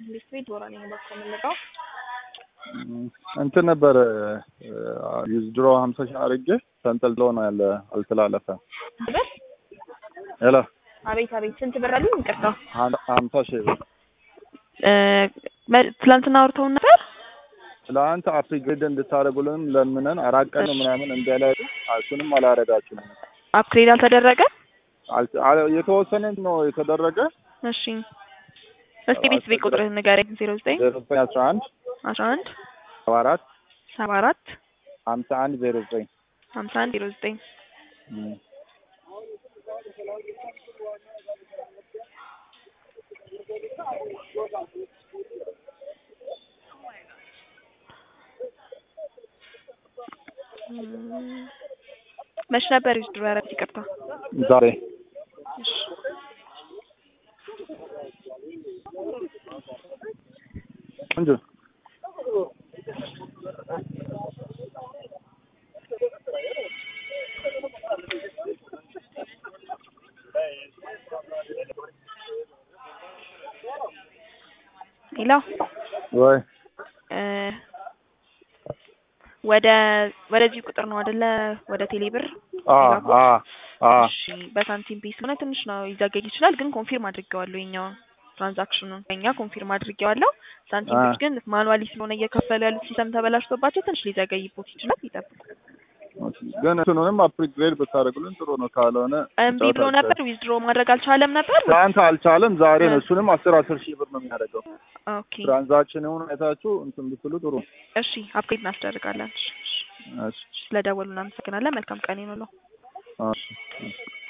ቤት ቤት ዶራ ነኝ በኮ የምንለው እንትን ነበረ ድሮ ሀምሳ ሺህ አድርጌ ተንጠልጥሎ ነው ያለ አልተላለፈ ብር ሄሎ አቤት አቤት ስንት ብር አሉኝ? ይቅርታ ሀምሳ ሺህ ብር ትላንትና አውርተውን ነበር። ትላንት አፕግሬድ እንድታደርጉልን ለምነን አራት ቀን ምናምን እንዳላሉ እሱንም አላረጋችሁም። አፕግሬድ አልተደረገ። የተወሰነ ነው የተደረገ። እሺ እስቲ ቤት ቤት ቁጥርህ ንገረኝ። ዜሮ ዘጠኝ ዜሮ ዘጠኝ አስራ አንድ አስራ አንድ ሰባ አራት ሰባ አራት ሀምሳ አንድ ዜሮ ዘጠኝ ሀምሳ አንድ ዜሮ ዘጠኝ መች ነበር ድሮ ያረግ ይቅርታ ዛሬ እንጂ ሌላ ወይ ወደ ወደዚህ ቁጥር ነው አይደለ? ወደ ቴሌብር አ አ አ እሺ። በሳንቲም ፔስ ሆነ ትንሽ ነው ይዘገይ ይችላል፣ ግን ኮንፊርም አድርጌዋለሁ። የኛውን ትራንዛክሽኑን እኛ ኮንፊርም አድርጌዋለሁ። ሳንቲም ፔስ ግን ማኑዋሊ ስለሆነ እየከፈሉ ያሉት ሲስተም ተበላሽቶባቸው ትንሽ ሊዘገይቦት ይችላል። ይጠብቁ። ግን እንትኑንም አፕግሬድ ብታደርጉልን ጥሩ ነው። ካልሆነ እምቢ ብሎ ነበር፣ ዊዝድሮ ማድረግ አልቻለም ነበር። ትናንት አልቻለም። ዛሬ ነው። እሱንም አስር አስር ሺህ ብር ነው የሚያደርገው። ኦኬ ትራንዛክሽኑን አይታችሁ እንትን ብትሉ ጥሩ። እሺ፣ አፕግሬድ እናስደርጋለን። እሺ ስለደወሉ እናመሰግናለን። መልካም ቀን ይኑለው። እሺ